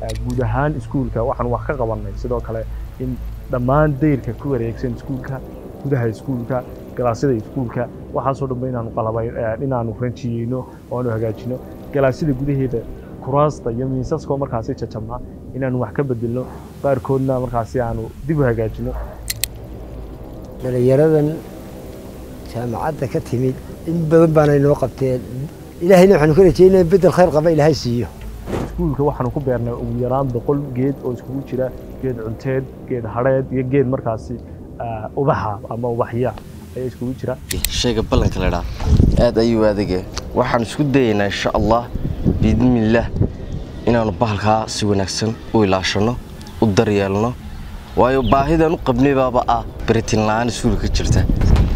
guud ahaan iskuulka waxaan wax ka qabanay sidoo kale in dhammaan dayrka ku wareegsan iskuulka gudaha iskuulka galaasyada iskuulka waxaasoo dhanba inaanu qalabay inaanu ranjiyeyno oo aanu hagaajino galaasyada gudaheeda kuraasta iyo miisaskoo markaasi jajabnaa inaanu wax ka bedelno qaarkoodna markaasi aanu dib u hagaajino dhalinyaradan jaamacadda ka timid in badan baana inoo qabteen ilaahayna waxaanu ka rajeynaa in bedel khayr qaba ilaahay siiyo iskuulka waxaanu ku beernay ugu yaraan boqol geed oo iskugu jira geed cunteed geed hadheed iyo geed markaasi ubaxa ama ubaxya ayaa iskugu jira shayga ballanka la dhaa aad ayuu adage waxaan isku dayaynaa insha allah biidnillaah inaannu bahalkaa si wanaagsan u ilaashanno u daryeelno waayo baahidaan u qabnay baaba ah beritin la'aan iskuulka ka jirta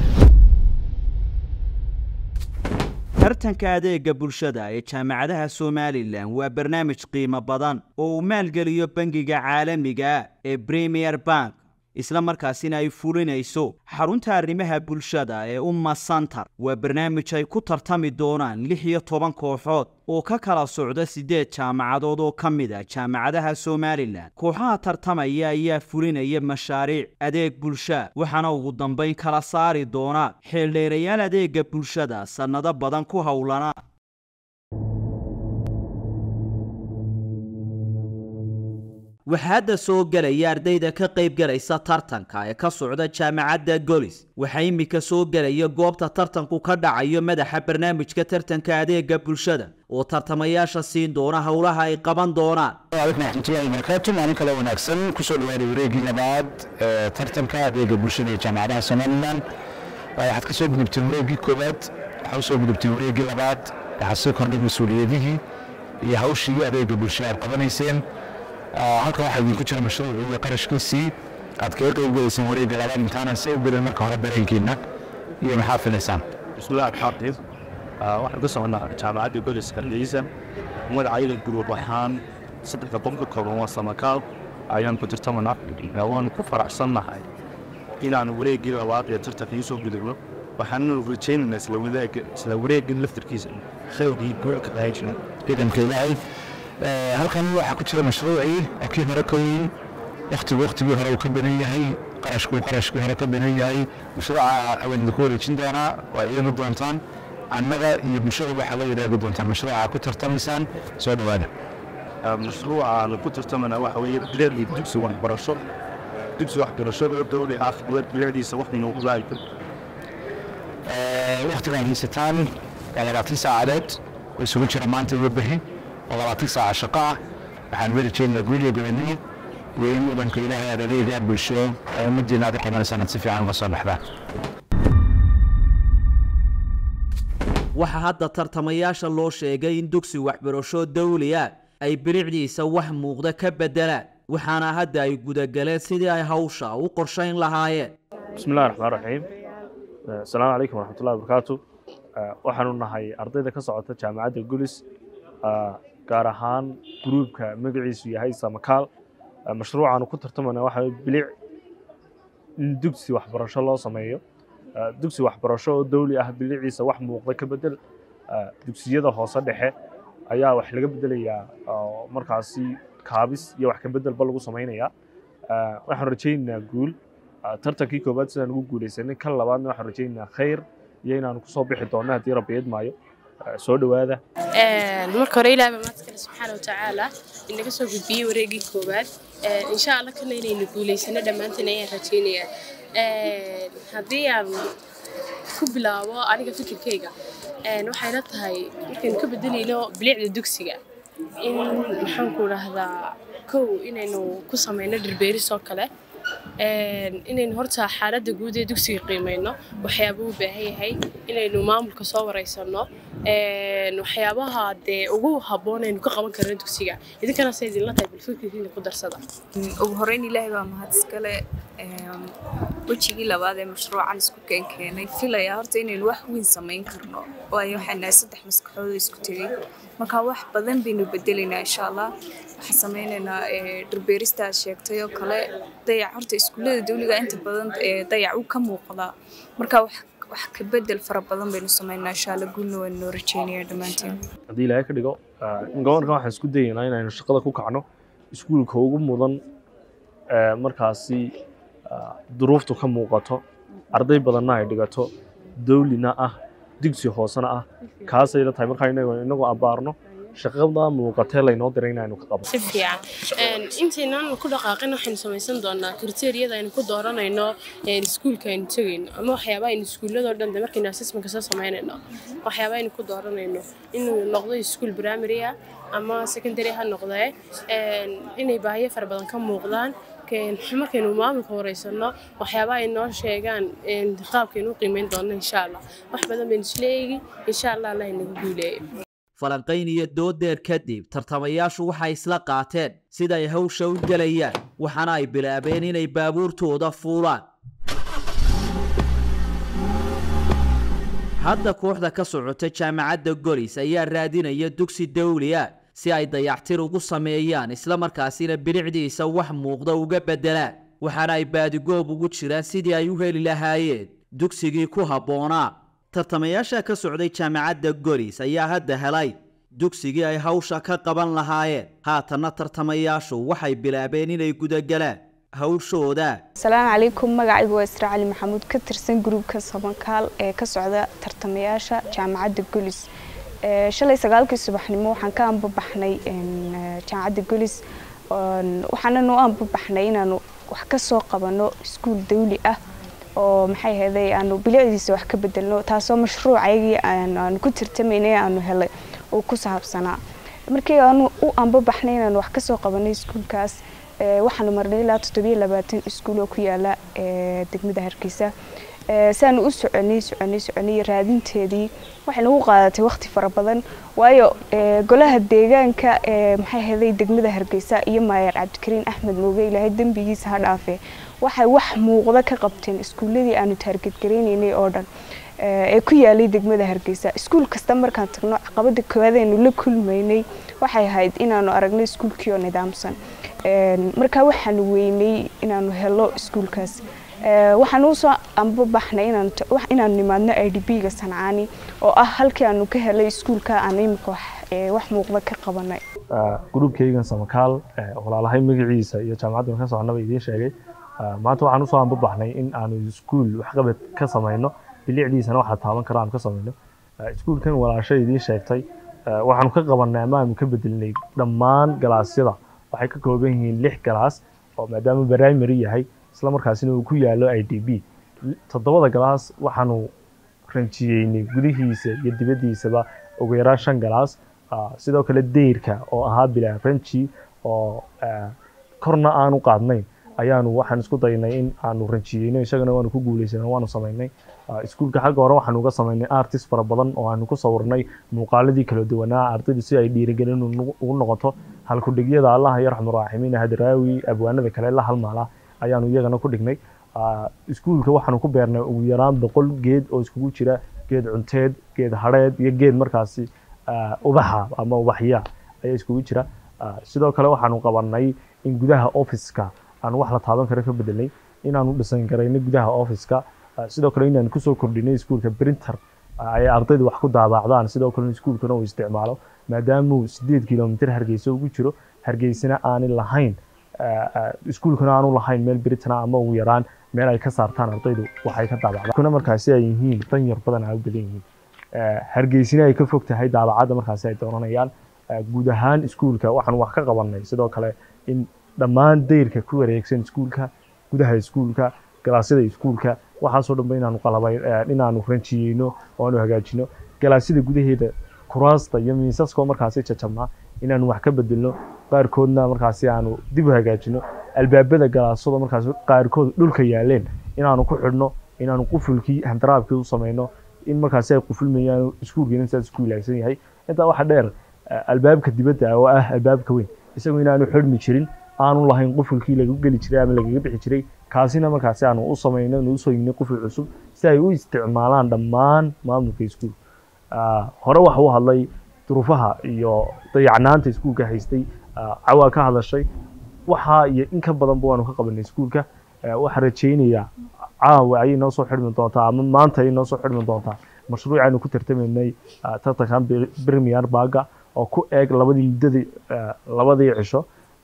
tartanka adeega bulshada ee jaamacadaha somalilan waa barnaamij qiimo badan oo uu maalgeliyo bangiga caalamiga ee premier bank isla markaasina ay fulinayso xarunta arrimaha bulshada ee umma santar waa barnaamij ay ku tartami doonaan lix iyo toban kooxood oo ka kala socda siddeed jaamacadood oo ka mid a jaamacadaha somalilan kooxaha tartamaya ayaa fulinaya mashaariic adeeg bulsha waxaana ugu dambayn kala saari doona xeeldheerayaal adeega bulshada sannado badan ku howlana waxaa hadda soo gelaya ardayda ka qayb galaysa tartanka ee ka socda jaamacadda golis waxaa iminka soo gelaya goobta tartanku ka dhacayo madaxa barnaamijka tartanka adeega bulshada oo tartamayaasha siin doona howlaha ay qaban doonaan raxmatullahi barakaatu maalin kale wanaagsan kusoo dhawaaday wareegii labaad ee tartanka adeega bulshada ee jaamacadaha somalilan waxaad ka soo gudubteen wareegii koowaad waxaa usoo gudubteen wareegii labaad waxaa soo kordhay mas-uuliyadihii iyo hawshii adeega bulshada aad qabanayseen halkan waxaa idinku jira mashruuc iyo qarashkiisii aad kaga qayb gelayseen wareegga labaad intaanan si u gelin marka hore dareenkiina iyo maxaa filaysaan bismillahi raxmaan raxiim waxaan ka soconaa jaamacadda goliska ciisa magacayda guruub ahaan saddexda qofka kooban waa samakaal ayaan ku tartamanaa waanu ku faraxsannahay inaan wareeggii labaad ee tartankii soo gudubno waxaannu rajaynaynaa isla wadaagga isla wareeggan laftarkiisa khayrkii guurka lahayjina ciidanka ilaahay halkan waxaa ku jira mashruucii kii hore ka weyn waktigu waktigii hore uu ka badan yahay qarashku qarashkii hore ka badan yahay mashruuca awaan idinku wareejin doonaa waa idinu doontaan annaga iyo bulshada waxaa la yidhaahdi doontaan mashruuca ku tartamaysaan soo dhowaada mashruuca aanu ku tartamanaa waxa weeye bileedii dugsi waxbarasho dugsi waxbarasho dowli ah bileediisa wax inoogu raayto waktigaan haysataan labaatan saacadeed oo isugu jira maanta wabahi oo labaatan saaca shaqo ah waxaan weli jeednaa guuliya gobonniya iyo in mudanka ilaahay aad adeegaa bulsho ee ummaddiina aad qiimanaysan aad si fiican uga soo baxdaan waxaa hadda tartamayaasha loo sheegay in dugsi waxbarasho dawliya ay bilicdiisa wax muuqda ka beddelaan waxaana hadda ay gudagaleen sidii ay hawsha u qorshayn lahaayeen bismillahi raxmaan raxiim asalaamu calaykum waraxmatullahi wabarakaatu waxaanu nahay ardayda ka socota jaamacadda gulis gaar ahaan gruubka magaciisu yahay samakaal mashruucaanu ku tartamana waxa bilic in dugsi waxbarasho loo sameeyo dugsi waxbarasho oo dawli ah biliciisa wax muuqda ka bedel dugsiyada hoose dhexe ayaa wax laga bedelayaa markaasi kaabis iyo wax ka bedelba lagu samaynayaa waxaan rajaynaynaa guul tartankii koowaad sidaan ugu guulaysanay kan labaadna waxaan rajaynaynaa khayr iyo inaanu kusoo bixi doonno haddii rabbi idmaayo soo dhowaada marka hore ilaah baa mahadskale subxaana watacaala inaga soo gudbiyey wareegii koowaad insha allah kana inaynu guulaysano dhammaanteen ayaan rajaynayaa haddii aan ku bilaabo aniga fikirkayga waxay la tahay markaynu ka bedelayno bilicda dugsiga in maxaan ku dhahdaa kow inaynu ku samayno dhirbeeris oo kale inaynu horta xaaladda guud ee dugsiga qiimayno waxyaabuu u baahan yahay inaynu maamulka soo wareysano waxyaabaha dee ugu habboon aynu ka qaban karno dugsiga idinkana se idinla tahay balfikirkiina ku darsada ugu horeyn ilaahay baa mahad iskale wejigii labaad ee mashruucan isku keenkeenay filaya horta inaynu wax weyn samayn karno waayo waxaan nahay saddex maskaxood oo isku tegey marka wax badan baynu bedelaynaa insha allah waxaan sameynaynaa dhirbeerista aad sheegtay oo kale dayac horta iskuullada dawliga inta badan dayac uu ka muuqdaa marka wax wax ka bedel fara badan baynu sameynaa insha allah guulna waan noo rajeynaya dhammaanteen haddii ilaahay ka dhigo in gobolkan waxaan isku dayaynaa inaynu shaqada ku kacno iskuulka ugu mudan ee markaasi ah, duruuftu ka muuqato arday badanna ay dhigato dawlina ah digsi hoosena ah kaasay la tahay markaa inagu inagoo abbaarno shaqada muuqatee laynoo diray inaynu ka qabno si fiican Een, intaynaan ku dhaqaaqin waxaynu samaysan doonaa kriteeriyada aynu ku dooranayno een, iskuulka aynu tegayno ama waxyaaba aynu iskuulladoo dhan de markaynu assessmentka soo samaynayno waxyaaba aynu ku dooranayno inuu noqdo iskuul primary ah ama secondary ha noqdee een, inay baahiyo fara badan ka muuqdaan Keen- markaynu maamulka wareysano waxyaaba ay noo sheegaan een, qaabkaynu u qiimeyn doono insha allah wax badan baynu isla eegi insha allah allah inagu guuleeyo falanqayn iyo doodeer kadib tartamayaashu waxay isla qaateen sida ay hawsha u gelayaan waxaana ay bilaabeen inay baabuurtooda fuulaan hadda kooxda ka socota jaamacadda golis ayaa raadinaya dugsi dawli ah si ay dayactir ugu sameeyaan islamarkaasina bilicdiisa wax muuqda uga beddelaan waxaana ay baadigoob ugu jiraan sidii ay u heli lahaayeen dugsigii ku habboonaa tartamayaasha ka socday jaamacadda golis ayaa hadda helay dugsigii ay hawsha ka qaban lahaayeen haatanna tartamayaashu waxay bilaabeen inay gudagalaan hawshooda asalaamu calaykum magacaygu waa isra cali maxamuud ka tirsan gruubka sabankaal ee ka socda tartamayaasha jaamacadda golis Ee, shalay sagaalkii subaxnimo waxaan ka anbabaxnay een, ee, jaamacadda golis Oon- waxaananu u anbabaxnay inaanu wax ka soo qabano iskuul dawli ah oo maxay ahaydey aanu bilicdiisa wax ka bedelno taasoo mashruucaygii aan- aanu ku tartamaynay aanu helay uu ku saabsanaa markii aanu u anbabaxnay inaanu wax ka soo qabanay iskuulkaas ee, waxaanu marnay ilaa toddobiyo labaatan iskuul oo ku yaala ee, degmada hargeysa Ee, saanu u soconay soconay soconay raadinteedii waxay nagu qaadatay waqti fara badan waayo ee, golaha deegaanka ee maxay ahaydey degmada hargeysa iyo maayer cabdikariin axmed mooge ilaahay dembigiisa ha dhaafe waxay wax muuqda ka qabteen iskuuladii aanu taargetgaraynaynay oo dhan ee ee ku yaalay degmada hargeysa iskuul kasta markaan tagno caqabada koowaad aynu la kulmaynay waxay ahayd inaanu aragno iskuulkii oo nidaamsan Een, markaa waxaanu weynay inaanu helo iskuulkaas Ee, waxaan u soo anbabaxnay inaan t- wax- inaanu nimaadno i d b ga sancaani oo ah halkii aanu ka helay iskuulka aan imika wax ee, wax muuqda ka qabanay Ah, gruubkaygan samakaal eh, walaalahay magaciisa iyo jaamacaddan ka soconaba idiin sheegay Ah, maanta waxaan usoo anbabaxnay in aanu iskuul waxqabad ka samayno bilicdiisana waxaa taaban kara aanu ka samayno Ah, iskuulkan walaasha idiin sheegtay ah, waxaanu ka qabanay ama aanu ka bedelnay dhammaan galaasyada waxay ka kooban yihiin lix galaas oo maadaama primary yahay isla markaasina uu ku yaalo i d b toddobada galaas waxaanu ranjiyeynay gudihiisa iyo dibaddiisaba ugu yaraan shan galaas Ah, sidoo kale deyrka oo ahaa bilaa ranji oo ah, korna aanu qaadnayn ayaanu waxaan isku daynay in aanu ranjiyeyno isagana waanu ku guuleysano waanu samaynay Ah, iskuulka xagga hore waxaanu uga samaynay artist fara badan oo aanu ku sawirnay muuqaaladii kala duwanaa ardaydu si ay dhiirigelin ugu ugu noqoto halkudhigyada allaha yarxamu raaximiin hadraawi abwaanada kale la halmaala ayaanu iyagana ku dhignay Ah, iskuulka waxaanu ku beernay ugu yaraan boqol geed oo iskugu jira geed cunteed geed hadheed iyo geed markaasi ah, ubaxa ama ubaxya ayaa iskugu jira Ah, sidoo kale waxaanu qabanay in gudaha office-ka aanu wax la taaban karo ka bedelnay inaanu dhisan garaynay gudaha office-ka Ah, sidoo kale inaanu kusoo kordhinay iskuulka printer ah, ay ardaydu wax ku daabacdaan sidoo kale iskuulkana uu isticmaalo maadaamuu sideed kilomitir hargeysa ugu jiro hargeysana aanay lahayn ah, ah, iskuulkana aanu lahayn meel britana ama ugu yaraan meel ay ka saartaan ardaydu waxay ka daabacdaan kuna markaasi ay yihiin dan yar badan ay u badan yihiin Eh, hargeysina ay ka fog tahay daabacadda markaasi ay dooranayaan Eh, guud ahaan iskuulka waxaanu wax ka qabanay sidoo kale in dhammaan dayrka ku wareegsan iskuulka gudaha iskuulka galaasyada iskuulka waxaasoo dhanba inaanu qalabay eh, inaanu ranjiyeyno oo aanu hagaajino galaasyada gudaheeda kuraasta iyo miisaskoo markaasi jajabnaa inaanu wax ka bedelno qaarkoodna markaasi aanu dib u hagaajino albaabada galaasada markaasi qaarkood dhulka yaaleen inaanu ku xidhno inaanu qufulkii handaraabkii u samayno in markaasi ay qufulmayaan iskuulkiina sidaas isku ilaagsan yahay intaa waxa dheer eh, albaabka dibadda ah oo ah albaabka weyn isagu inaanu xidhmi jirin aanu lahayn qufulkii lagu geli jiray ama lagaga bixi jiray kaasina markaasi aanu u samayno nu usoo yignay quful cusub si ay u isticmaalaan dhammaan maamulka iskuul Ah, hore waxa u hadlay duruufaha iyo dayacnaanta iskuulka haystay ah, cawaa ka hadashay waxa iyo in ka badanba waanu ka qabanay iskuulka Eh, waxaan rajaynayaa caawa ayay noo soo xidhmi doontaa ama maanta ayay noo soo xidhmi doontaa mashruuc aynu ku tartamaynay ah, tartankan Bir- premier baga oo ku eeg labadii muddadii ah, labadii cisho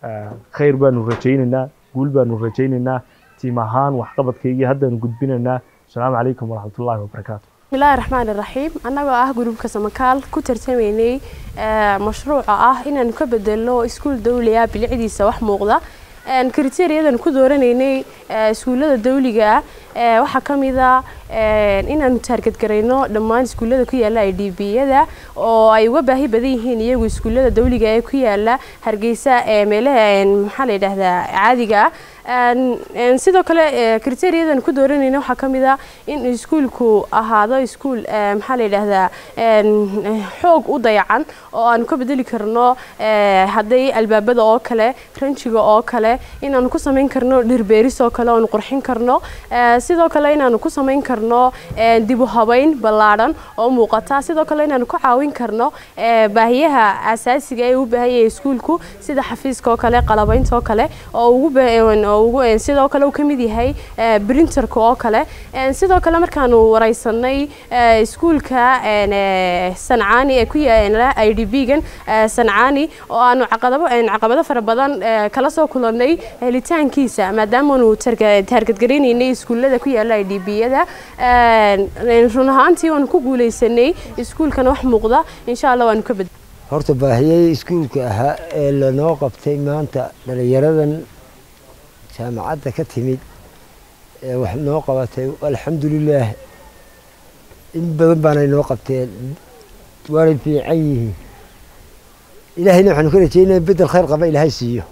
khayr baanu rajaynaynaa guul baanu rajaynaynaa tiim ahaan waxqabadkaygii haddaanu gudbinaynaa asalaamu calaykum waraxmatullaahi wabarakaatu bismillaahi raxmaani raxiim annagoo ah gruubka samakaal ku tartamaynay mashruuca ah inaanu ka bedelno iskuul dawliga bilicdiisa wax muuqda kriteeriyadan ku dooranaynay iskuullada dawliga ah waxaa ka mid a inaanu taargadgarayno dhammaan iskuullada ku yaala i d b-yada oo ay uga baahi badan yihiin iyagu iskuullada dawliga ee ku yaala hargeysa ee meelaha maxaa la yidhaahdaa caadiga ah sidoo kale kriteeriyadan ku dooranayna waxaa ka mid a in iskuulku ahaado iskuul maxaa la yidhaahdaa xoog u dayacan oo aanu ka bedeli karno hadday albaabada oo kale ranjiga oo kale inaanu ku samayn karno dhirbeeris oo kale oanu qurxin karno sidoo kale inaanu ku samayn karno dibu habayn ballaadhan oo muuqata sidoo kale inaanu ku caawin karno baahiyaha asaasiga ee u baahanyaya iskuulku sida xafiiska oo kale qalabaynta oo kale oo ugu sidoo kale uu ka mid yahay brinterka oo kale sidoo kale markaanu wareysanay iskuulka sancaani ee ku yaala i d b gan sancaani oo aanu caqabado fara badan kala soo kulannay helitaankiisa maadaamaanu taargadgaraynaynay iskuullada ku yaala i d b-yada run ahaantii waanu ku guuleysanay iskuulkana wax muuqda insha allah waanu ka bed horta baahiyey iskuulka ahaa ee lanoo qabtay maanta dhalinyaradan jaamacadda ka timid ee wax noo qabatay alxamdulilaah in badan baanay noo qabteen waanay fiican yihiin ilaahayna waxaanu ka rajeynaya bedel khayr qaba ilaahay siiyo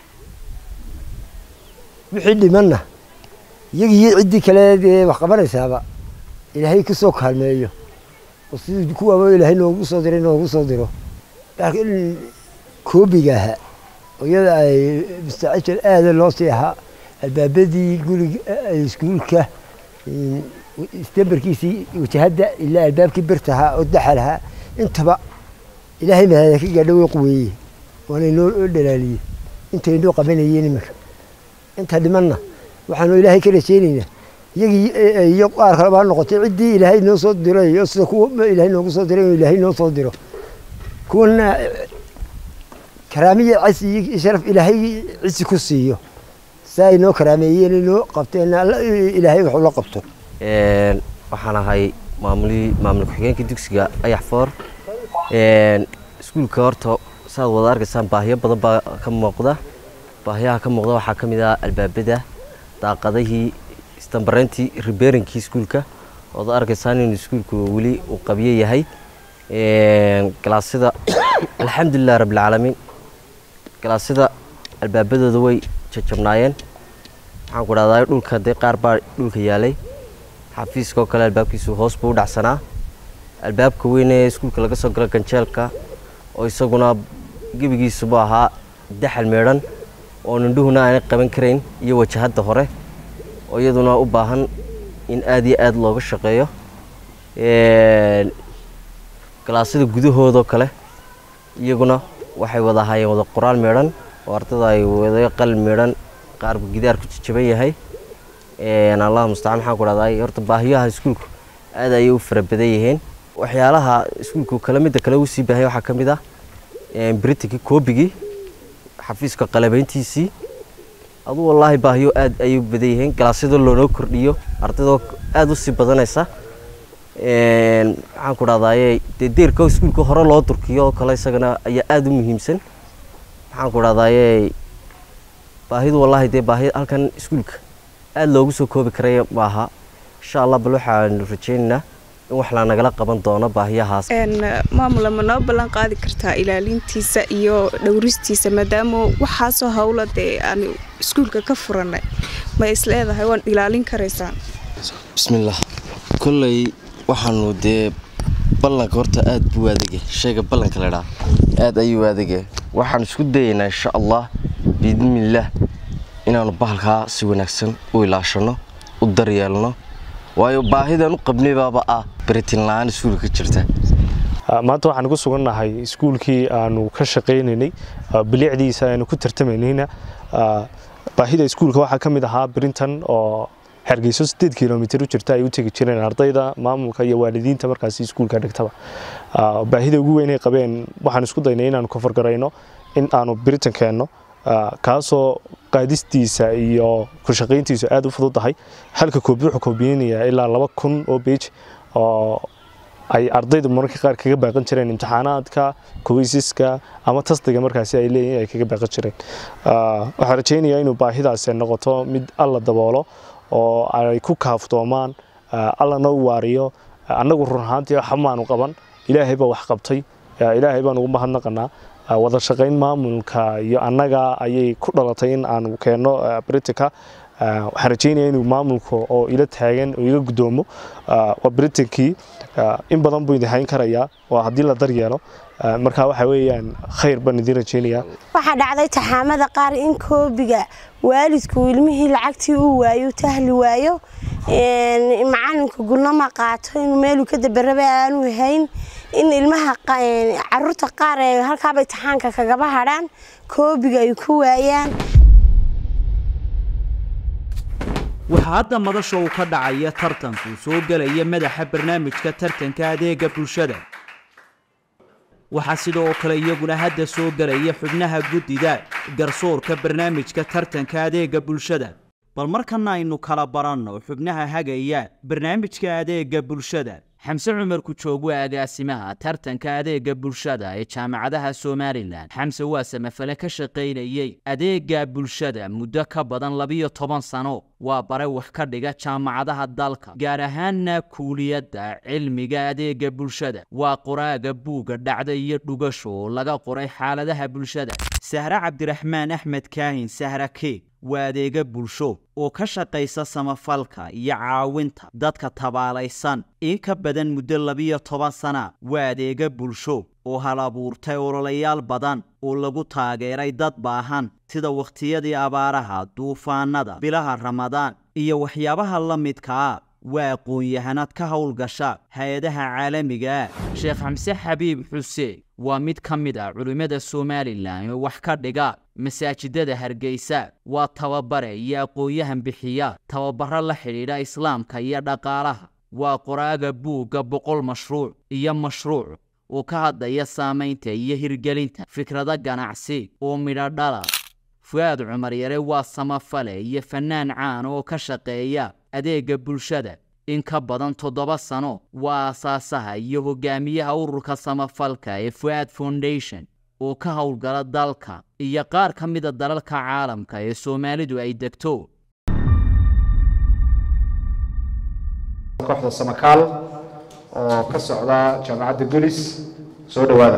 wixii dhimanna iyagii ciddii kale dee wax qabanaysaaba ilaahay ka soo kaalmeeyo oo sidii kuwaaba ilaahay noogu soo diray noogu soo diro koobiga ahaa iyada ay mustacajal aada loo sii ahaa albaabadii guriga iskuulka istambarkiisii wajahadda ilaa albaabkii birtahaa oo daxalahaa intaba ilaahay mahada ka gaadho way quweeye waana inoo dhalaaliyey intay inoo qabanayeen iminka inta dhimanna waxaanu ilaahay ka rajeynaynaa iyagii iyo qaar kaleba ha noqotay ciddii ilaahay noo soo diray oo sida kuwa ilaahay noogu soo diray oo ilaahay noo soo diro kuwana karaamiya cas iyo sharaf ilaahay cisi ku siiyo saa ay noo karaameeyeen inoo qabteen ilaahay wax ula qabto waxaan ahay maamulihii maamul ku-xigeenka dugsiga ayax foor iskuulka horta saad wada arkaysaan baahiyo badan baa ka muuqda baahiyaha ka muuqda waxaa ka mid ah albaabada daaqadihii istambareyntii ribeerinkii iskuulka ood arkaysaan inuu iskuulku weli uu qabyo yahay galaasyada alxamdulilah rabbilcaalamiin galaasyada albaabadooda way jajabnaayeen waxaan ku dhahdaa dhulka dee qaar baa dhulka yaalay xafiiska oo kale albaabkiisu hoos buu u dhacsanaa albaabka weyn ee iskuulka laga soo galo ganjeelka oo isaguna gebigiisubu ahaa daxal meedhan oo nindhuhuna aanay qaban karayn iyo wajahadda hore oo iyaduna u baahan in aada iyo aada looga shaqeeyo galaasyada gudahoodoo kale iyaguna waxay wada ahaayeen wada qoraal meedhan oo ardada ay wada qalin meedhan qaarba gidaarku jajaban yahay allah mustacaan maxaan ku dhahdaa horta baahiyaha iskuulku aad ayay u fara badan yihiin waxyaalaha iskuulku kale midda kale uu sii baahaya waxaa ka mid ah britankii koobigii xafiiska qalabayntiisii aduu wallaahi baahiyo aad ayay u badan yihiin galaasyadoo loonoo kordhiyo ardadoo aada u sii badanaysa maxaan ku dhahdaye dee deerka iskuulka hore loo durkiyo oo kale isagana ayaa aada u muhiimsan maxaan ku dhahdaye baahidu wallaahi dee baahi halkan iskuulka aada loogu soo koobi karaya maaha insha allah bal waxaanu rajaynaynaa in wax la nagala qaban doono baahiyahaas maamula ma noo ballan qaadi kartaa ilaalintiisa iyo dhowristiisa maadaama waxaasoo howla dee aan iskuulka ka furanay ma isleedahay waan ilaalin karaysaan bismillaah kolley waxaanu dee ballanka horta aada buu adege shayga ballanka ladhaa aada ayuu adege waxaan isku dayaynaa insha allah biidnillaah inaanu bahalkaa si wanaagsan u ilaashano u daryeelno waayo baahidan u qabnay baaba ah beritin la-aan iskuulka ka jirta maanta waxaan ku sugannahay iskuulkii aanu ka shaqaynaynay bilicdiisa aanu ku tartamaynayna baahida iskuulka waxaa ka mid ahaa brinton oo hargeyso sideed kilomitr u jirta ay u tegi jireen ardayda maamulka iyo waalidiinta markaasi iskuulka dhigtaba baahida ugu weyn ay qabeen waxaan isku daynay inaanu koforgarayno in aanu britain keenno ah, kaasoo qaadistiisa iyo ku shaqayntiisu aad u fududahay halka koobi wuxuu koobiyeynayaa ilaa laba kun oo beej oo ay ardaydu mararka qaar kaga baaqan jireen imtixaanaadka kuweysiska ama tastiga markaasi ay leeyihiin ay kaga baaqan jireen Ah, waxaan rajaynayaa inuu baahidaasi noqoto mid alla daboolo oo ay ku kaaftoomaan ah, allana u waariyo Ah, annagu run ahaantii waxa maanu qaban ilaahay baa wax qabtay Ah, ilaahay baan ugu mahadnaqanaa Ah, wada shaqayn maamulka iyo annaga ayay ku dhalatay in aanu keenno ah, britika Ah, waxaan rajaynayaa inuu maamulka oo ila taagan oo iga guddoomo ah, waa britankii ah, in badan buu idin hayn karayaa waa haddii la daryeelo Ah, marka waxa weeyaan khayr baan idin rajaynayaa waxaa dhacday taxaamada qaar in koobiga waalidku ilmihii lacagtii uu waayo tahli waayo een, macalinka gulnama qaato inuu meeluu ka dabaraba aanu hayn in ilmaha qa- een, caruurta qaar ee halkaaba imtixaanka kagaba hadhaan koobiga ay ku waayaan waxaa hadda madasha uu ka dhacaya tartanku soo gelaya madaxa barnaamijka tartanka adeega bulshada waxaa sidoo kale iyaguna hadda soo gelaya xubnaha guddida garsoorka barnaamijka tartanka adeega bulshada bal markana aynu kala baranno xubnaha hagaya barnaamijka adeega bulshada xamse cumar kujoog waa agaasimaha tartanka adeega bulshada ee jaamacadaha somalilan xamse waa samafale ka shaqaynayey adeega bulshada muddo ka badan labiyo toban sano waa bare wax ka dhiga jaamacadaha dalka gaar ahaanna kuuliyadda cilmiga adeega bulshada waa qoraaga buugga dhacda iyo dhugasho oo laga qoray xaaladaha bulshada sahre cabdiraxmaan axmed kaahin sahra keeg waa adeega bulsho oo ka shaqaysa samafalka iyo caawinta dadka tabaalaysan in ka badan muddo labiyo toban sana waa adeega bulsho oo hal abuurtay ololayaal badan oo lagu taageeray dad baahan sida wakhtiyadii abaaraha duufaanada bilaha ramadaan iyo waxyaabaha la midka ah waa aqoon-yahanad ka howlgasha hay-adaha caalamiga ah sheekh xamse xabiib xuseen waa mid ka mid ah culimmada somalilan oo wax ka dhiga masaajidada hargeysa waa tababare iyo aqoon-yahan bixiya tababaro la xidhiidha islaamka iyo dhaqaalaha waa qoraaga buugga boqol mashruuc iyo mashruuc oo ka hadlaya saamaynta iyo hirgelinta fikrado ganacsi oo midho dhala fu'aad cumar yare waa samafale iyo fannaan caan oo ka shaqeeya adeega bulshada in ka badan toddoba sano waa aasaasaha iyo hogaamiyaha ururka samafalka ee fu'aad foundation oo ka howlgala dalka iyo qaar ka mida dalalka caalamka ee soomaalidu ay degto kooxda samakaal oo ka socda jaamacadda gulis soo dhowaada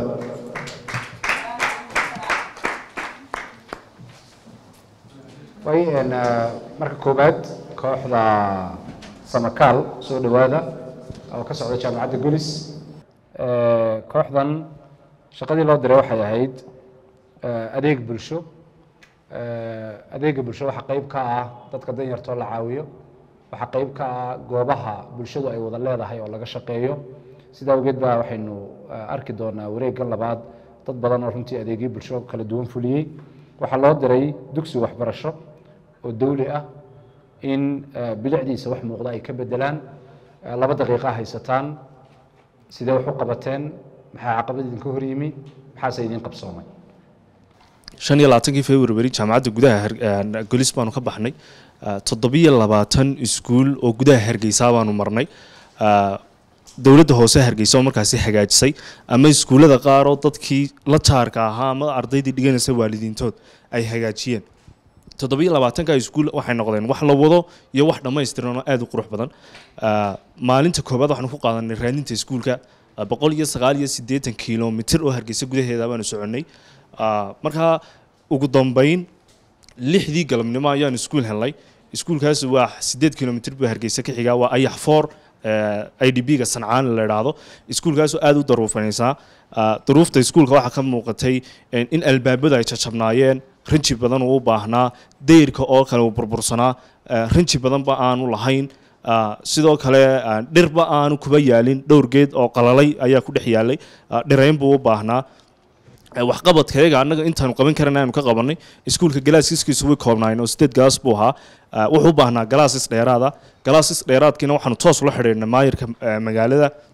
way een, eh, marka koowaad kooxda samakaal soo dhowaada oo ka socda jaamacadda gulis Eh, kooxdan shaqadii loo diray waxay ahayd eh, adeeg bulsho Eh, adeega bulsho waxaa qayb ka ah dadka danyartoo la caawiyo waxaa qayb ka ah goobaha bulshadu ay wada leedahay oo laga shaqeeyo sidaa awgeed baa waxaynu eh, arki doonaa wareegga labaad dad badan oo runtii adeegyo bulsho kala duwan fuliyey waxaa loo diray dugsi waxbarasho oo dawli ah in eh, bilicdiisa wax muuqda ay ka bedelaan Eh, laba daqiiqa haysataan sidee wax u qabateen maxaa caqabad idinka hor yimi maxaase idin qabsoomay shan iyo labaatankii february jaamacadda gudaha Har- een, golis baanu ka baxnay Ah, toddobiyo labaatan iskuul oo gudaha hargeysa baanu marnay Ah, dowladda hoose hargeysa oo markaasi hagaajisay ama iskuullada qaar oo dadkii la jaarka ahaa ama ardaydii dhiganaysa waalidiintood ay hagaajiyeen toddobiyo labaatanka iskuul waxay noqdeen wax la wado iyo wax dhammaystiran oo aad u qurux badan Ah, maalinta koowaad waxaanu ku qaadanay raadinta iskuulka ah, boqol iyo sagaal iyo siddeetan kilomitir oo hargeysa gudaheeda baanu soconnay Ah, markaa ugu dambeyn lixdii galabnimo ayaan iskuul helnay iskuulkaas waa sideed kilomitir buu hargeysa ka xigaa waa ayax foor i d b ga sancaan la idhaahdo iskuulkaasoo aad u daruufanaysaa Ah, duruufta iskuulka waxaa ka muuqatay in in albaabada ay jajabnaayeen rinji badan uu u baahnaa dayrka oo kale uu burbursanaa ah, rinji badanba aanu lahayn Ah, sidoo kale ah, dhirba aanu kuba yaalin dhowr geed oo qalalay ayaa ku dhex yaalay Ah, dhirayn buu u baahnaa Eh, waxqabadkayaga annaga intaanu qaban karan aanu ka qabanay iskuulka galaaskiskiisu way koobnaayeen oo sideed galaas buu ahaa Ah, wuxuu u baahnaa galaasis dheeraada galaasis dheeraadkiina waxaanu toos ula xidhiidhnay maayirka eh, magaalada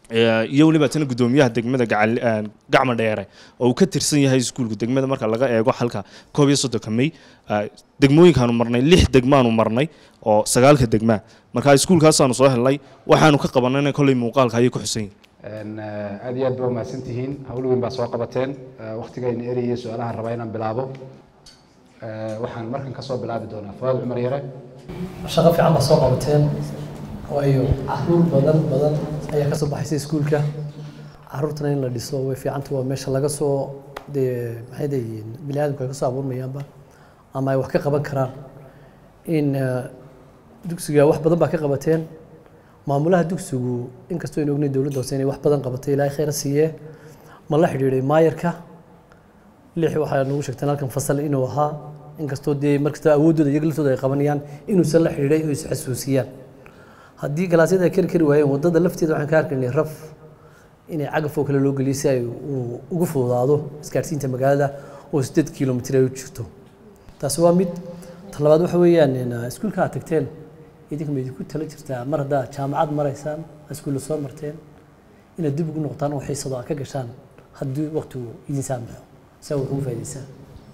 Eh, iyo weliba tana guddoomiyaha degmada gacal eh, gacma dheere oo uu ka tirsan yahay iskuulka degmada marka laga eego halka koob iyo soddonka may eh, degmooyinkaanu marnay lix degmaanu marnay oo sagaalka degmaa marka iskuulkaasaanu soo helnay waxaanu ka qabanayna kolley muuqaalka ayay ku xusan yihin Een, eh, aad iyo aad baa umahadsantihiin hawl weyn baa soo qabateen Eh, waqtigayna erayay su-aalahan rabaa inaan bilaabo Eh, waxaan markan kasoo bilaabi doonaa fuaad cumar yare shaqo fiican baa soo qabateen waayo caruur badan badan ayaa kasoo baxaysa iskuulka caruurtana in la dhiso way fiicanta waa meesha laga soo dee maxay dayiin bini aadamka ay kasoo abuurmayaanba ama ay wax ka qaban karaan in eh, dugsiga wax badan baa ka qabateen maamulaha dugsigu inkastoo aynu ognayn dowladda hoose inay wax badan qabatay ilaahay khayra siiyee ma la xidhiidhay maayarka lix waxaa nagu sheegteen halkan fasal inuu ahaa inkastoo dee markasta awooddooda iyaga laftooda ay qabanayaan inuusan la xidhiidhay oo is xasuusiyaan haddii galaasyada ay kari kari waayeen waddada lafteeda waxaan ka arkaynay raf inay cagaf oo kale loo geliyo si ay u- ugu fududaado isgaadhsiinta magaalada oo sideed kilomitir ay u jirto taasi waa mid ta labaad waxa weeyaan in, uh, iskuulka aad tagteen idinka ma idinku tala jirtaa mar haddaa jaamacad maraysaan iskuulla soo marteen inaad dib ugu noqotaan oo xiisado aad ka gashaan haddii waqtigu idin saamaxo si aad wax ugu faa'iidaysaan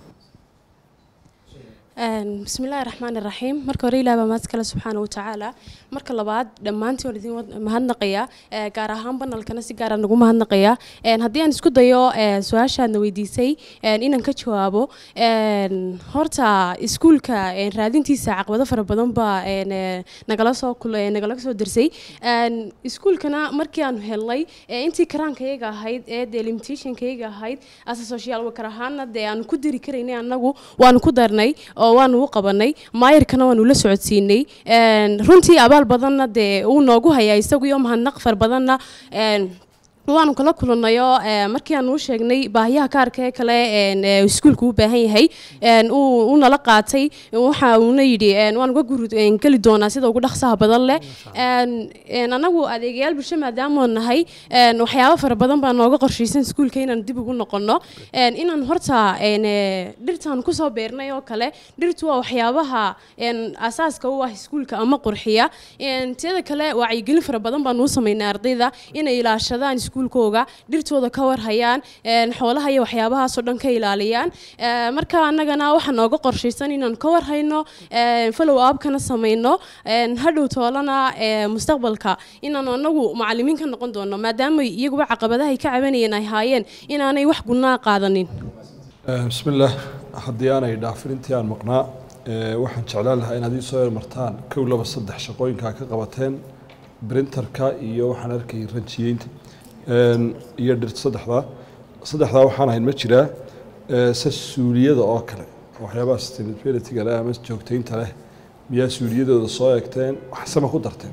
Een, bismillaahi raxmaani raxiim marka hore ilaah baa mahad kale subxaana watacaala marka labaad dhammaantiin waan idin wad- mahadnaqayaa ee, gaar ahaan banalkana si gaara nagu mahadnaqayaa Een, haddii aan isku dayo ee, su-aashaadna weydiisay een, inaan ka jawaabo een, horta iskuulka een, raadintiisa caqabado fara badan baa een, ee, nagala soo kul- ee, nagala soo dirsay Een, iskuulkana markii aan helnay ee, intii karaankayga ahayd ee dee limitationkayga ahayd asa social worker ahaana dee aan ku diri karaynay annagu waanu ku darnay oo waanu u qabanay maayarkana waanu la socodsiinay Een, runtii abaal badanna dee uu noogu hayaa isagu iyo mahadnaq far badanna een, waanu kala kulanayo markii aan u sheegnay baahiyaha kaarka ee kale een, ee iskuulku u baahan yahay een, uu uu nala qaatay waxa uuna yidhi een, waan uga guri een, geli doonaa sida ugu dhaqsaha badan leh Een, een, anagu adeegayaal bulsho maadaama aan nahay een, waxyaabo fara badan baa nooga qorshaysan iskuulka inaan dib ugu noqono Een, inaan horta een, ee, dhirtaan kusoo beernay oo kale dhirtu waa waxyaabaha een, asaaska u ah iskuulka ama qurxiya Een, teeda kale wacyigelin fara badan baan u samaynay ardayda inay ilaashadaan iskuulkooga dhirtooda ka warhayaan een, xoolaha iyo waxyaabahaasoo dhan ka ilaaliyaan Ee, marka annagana waxaa nooga qorshaysan inaan ka warhayno een, follow upkana samayno een, hadhow toolana ee, mustaqbalka inaan anagu macalimiin ka noqon doono maadaama iyaguba caqabadaha ay ka cabanayeen ay haayeen inaanay wax gunnaa qaadanin بسم الله haddii aanay dhaafin intii aan maqnaa ee, waxaan jeclaan lahaa inaad ii soo yarmartaan kow laba saddex shaqooyinkaa ka qabateen printerka iyo waxaan arkay ranjiyeynta Een, iyo dhirta saddexdaa saddexdaa waxaan ahayn ma jiraa ee, se suuliyada oo kale waxyaabaha sustainability-ga leh ama joogteynta leh miyaa suuliyadooda soo eegteen waxsema ku darteen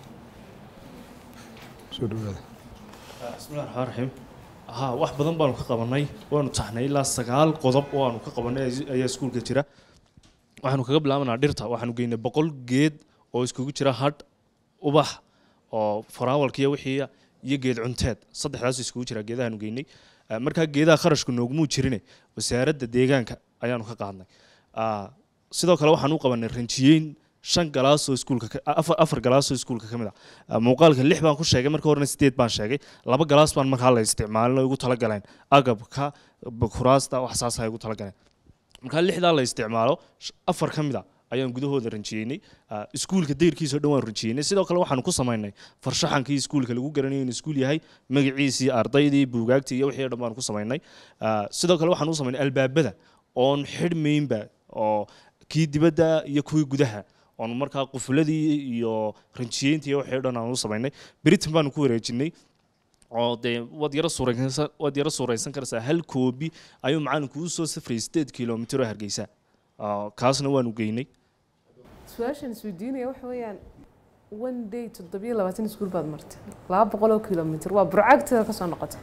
soo dhawaada bismillahi raxmaan raxiim haa wax badan baanu ka qabanay waanu taxnay ilaa sagaal qodob oo aanu ka qabanay ay- ayaa iskuulka jira waxaanu kaga bilaabanaa dhirta waxaanu geynay boqol geed oo iskugu jira hadh ubax oo faraawalkiiyo wixii iyo geed cunteed saddexdaas iskugu jira geedahaanu geynay Ah, markaa geedaha kharashku noogumuu jirine wasaaradda deegaanka ayaanu ka qaadnay Ah, sidoo kale waxaan u qabanay ranjiyeyn shan galaasoo iskuulka ka- afar afar galaasoo iskuulka ka mid ah Ah, muuqaalka lix baan ku sheegay marka horena sideed baan sheegay laba galaas baan markaa la isticmaalin oo igu talagaleen agabka b- kuraasta wax saas ay igu talagaleen markaa lixdaa la isticmaalo sh- afar ka mid a ayaan gudahooda ranjiyeynay Ah, iskuulka dayrkiisa oo dhan waan ranjiyeynay sidoo kale waxaanu ku samaynay farshaxankii iskuulka lagu garanayo in iskuul yahay magaciisii ardaydii buugaagtii iyo wixii oo dhan baanu ku samaynay Ah, sidoo kale waxaan u samaynay albaabada oon xidhmaynba oo kii dibadda iyo kuwii gudaha oon markaa qufuladii iyo ranjiyeyntii iyo wixii oo dhan aan u samaynay britain baanu ku wareejinay oo dee waad yaro suuraysan waad yaro suuraysan karaysaa hal koobi ayuu macalinku u soo safrayay sideed kilomitir oo hargeysa Ah, kaasna waanu geynay su-aashan isweydiinaya waxa weeyaan one day toddobiyo labaatan iskuul baad martay laba boqol oo kilomitir waa burcagteeda kasoo noqotay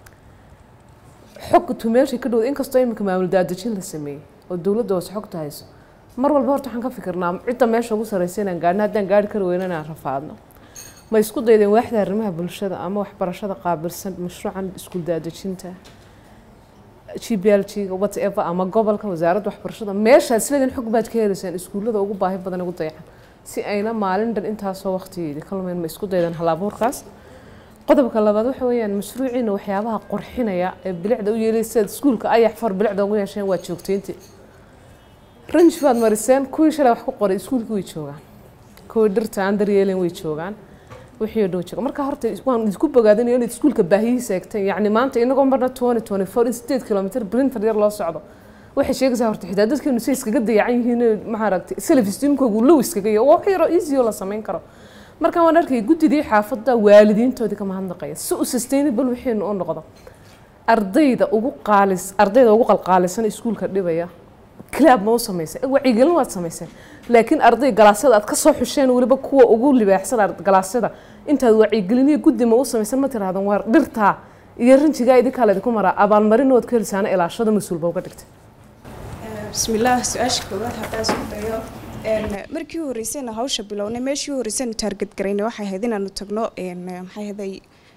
xogtu meeshay ka dhowda inkastoo imika maamul daadejin la sameeyey oo dowladda hoose xogta hayso mar walba horta waxaan ka fikirnaa cidda meesha ugu sarreysa inaan gaadhno haddaan gaari kari weyno inaan rafaadno ma isku daydeen waaxda arrimaha bulshada ama waxbarashada qaabilsan mashruucan iskuul daadejinta g b l g whatever ama gobolka wasaaradda waxbarashada meeshaad isleedin xog baad ka helaysaan iskuullada ugu baahi badan ugu dayacan si ayna maalin dhan intaasoo waqtigeedii ka lumeyn ma isku daydan halabuurkaas qodobka labaad waxa weeyaan mashruuciina waxyaabaha qurxinaya ee bilicda u yeelay sida iskuulka ayax far bilicda ugu yeesheen waa joogteyntii range baad mariseen kuwii shalay wax ku qoray iskuulka way joogaan kuwii dhirta aan daryeelin way joogaan wixii oo dhow jooga marka horta waan isku bogaadinayo inaad iskuulka baahiyihiisa eegteen yacni maanta inagoo marna twenty twenty four in sideed kilomitr printer yar loo socdo waxay sheegaysaa horta xitaa dadkeenu say iskaga dayacan yihiin maxaa aragtay self esteemkoogu low iskaga iyo wax yaro easy oo la samayn karo marka waan arkay guddidii xaafadda waalidiintoodii ka mahadnaqaya si u sustainable wixiinu u noqdo ardayda ugu qaalis ardayda ugu qalqaalisan iskuulka dhibaya clab ma u samaysay wacyigelin waad samayseen laakiin arday galaasyada aad ka soo xusheen weliba kuwa ugu libaaxsan galaasyada intaad wacyigeliniyo guddi ma u samaysan ma tiraahdan waa dhirtaa iyo rinjigaa idinkaa laydinku maraa abaalmarin waad ku helisaana ilaashada mas-uulba uga dhigtay bismillaah su-aasha koowaad haddaan isku dayo markii horeysayna hawsha bilownay meeshii horeysaynu taarget garaynay waxay ahayd inaanu tagno maxay ahaday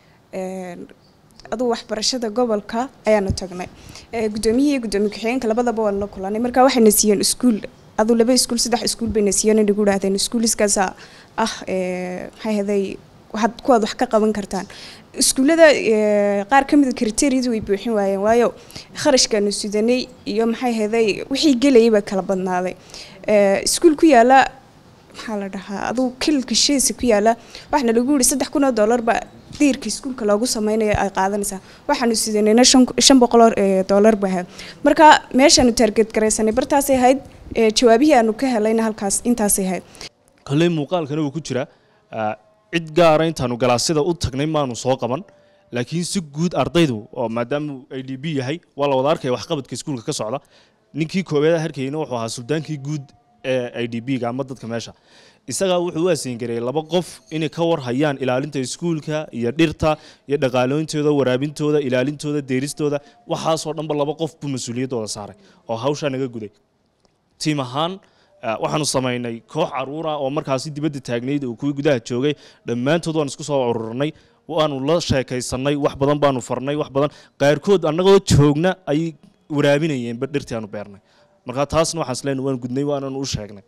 aduu waxbarashada gobolka ayaanu tagnay gudoomiyihii iyo gudoomiye ku-xigeenka labadaba waan la kulanay marka waxayna siiyeen iskuul aduu laba iskuul saddex iskuul bayna siiyeen inagu idhahdeen iskuuliskaasa ah maxay ahaday waxaad kuwaad wax ka qaban kartaan iskuullada qaar ka mida kriteriyadu way buuxin waayeen waayo kharashkaanu sudanay iyo maxay ahaday wixii gelayay baa kala badnaaday iskuul ku yaala maxaa la dhahaa aduu kililka sheesa ku yaala waxaana lagu yihi saddex kun oo dollarba diirka iskuulka loogu sameynayo ay qaadanaysaa waxaanu sidanayna shan boqol dollar ba ahayd marka meeshaanu taarget garaysanay bartaasay ahayd jawaabihii aanu ka helayna halkaas intaasay ahayd kolley muuqaalkana wuu ku jira cid gaara intaanu galaasyada u tagnay maanu soo qaban laakiin si guud ardaydu oo maadaama i d b yahay waa la wada arkaya waxqabadka iskuulka ka socda ninkii koowaad harkayna wuxuu ahaa suldaankii guud ee i d b ga ama dadka meesha isagaa wuxuu u asengareeyay laba qof inay ka war hayaan ilaalinta iskuulka iyo dhirta iyo dhaqaalooyintooda waraabintooda ilaalintooda deeristooda waxaasoo dhanba laba qof buu mas-uuliyaddooda saaray oo hawshaa naga guday tiim ahaan waxaanu samaynay koox caruura oo markaasi dibadda taagnayd oo kuwii gudaha joogay dhammaantood waan isku soo ururnay waanu la sheekaysanay wax badan baanu farnay wax badan qaarkood annagoo joogna ayay waraabinayeenba dhirtii aanu beernay marka taasna waxaan isleena waan gudnay waananu u sheegnay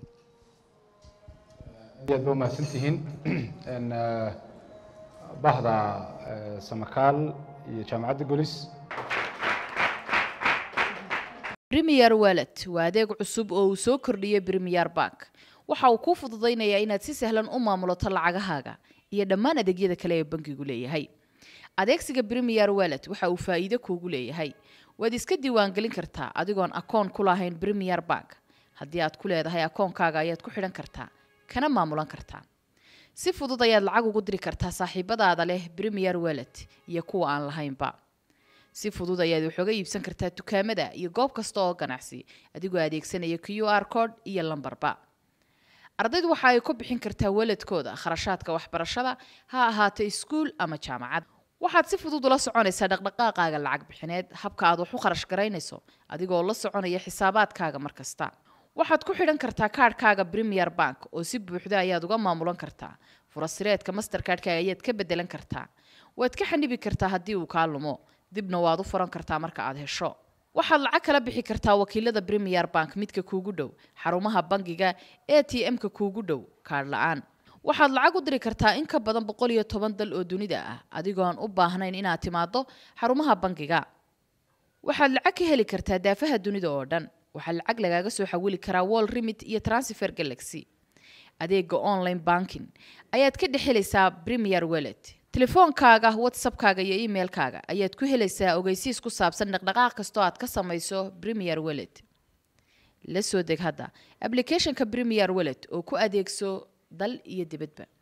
aad aad ba umahadsantihiin bahda samakaal iyo jaamacadda golis premier wallet waa adeeg cusub oo uu soo kordhiyey premier bank waxa uu kuu fududaynayaa inaad si sahlan u maamulato lacagahaaga iyo dhammaan adeegyada kale ee bankigu leeyahay adeegsiga premier wallet waxa uu faa'iido kuugu leeyahay waad iska diiwaangelin kartaa adigoon akoon ku lahayn premier bank haddii aad ku leedahay akoonkaaga ayaad ku xidhan kartaa kana maamulan kartaa si fudud ayaad lacag ugu diri kartaa saaxiibadaada leh premier wallet iyo kuwa aan lahaynba si fudud ayaad wax uga iibsan kartaa dukaamada iyo goob kasta oo ganacsi adigoo adeegsanaya q r code iyo lambarba ardaydu waxa ay ku bixin kartaa waladkooda kharashaadka waxbarashada ha ahaato iskuul ama jaamacad waxaad si fudud ula soconaysaa dhaqdhaqaaqaaga lacag bixineed habka aad wax u kharash garaynayso adigoo la soconaya xisaabaadkaaga mar kasta waxaad ku xidhan kartaa kaadhkaaga premier bank oo si buuxda ayaad uga maamulan kartaa furasireedka masterkaadhkaaga ayaad ka bedelan kartaa waad ka xanibi kartaa haddii uu kaa lumo dibna waad u furan kartaa marka aad hesho waxaad lacag kala bixi kartaa wakiilada premier bank midka kuugu dhow xarumaha bangiga a t m-ka kuugu dhow kaadh la-aan waxaad lacag u diri kartaa in ka badan boqol iyo toban dal oo dunida ah adigoon u baahnayn inaad timaado xarumaha bangiga waxaad lacag ka heli kartaa daafaha dunida oo dhan waxaa lacag lagaaga soo xawili karaa wall remit iyo transfer galaxy adeega online banking ayaad ka dhex helaysaa premier wallet telefoonkaaga whatsappkaaga iyo emailkaaga ayaad ku helaysaa ogeysiis ku saabsan dhaqdhaqaaq kastoo aad ka samayso premier wallet la soo deg hadda applicationka premier wallet oo ku adeegso dal iyo dibadba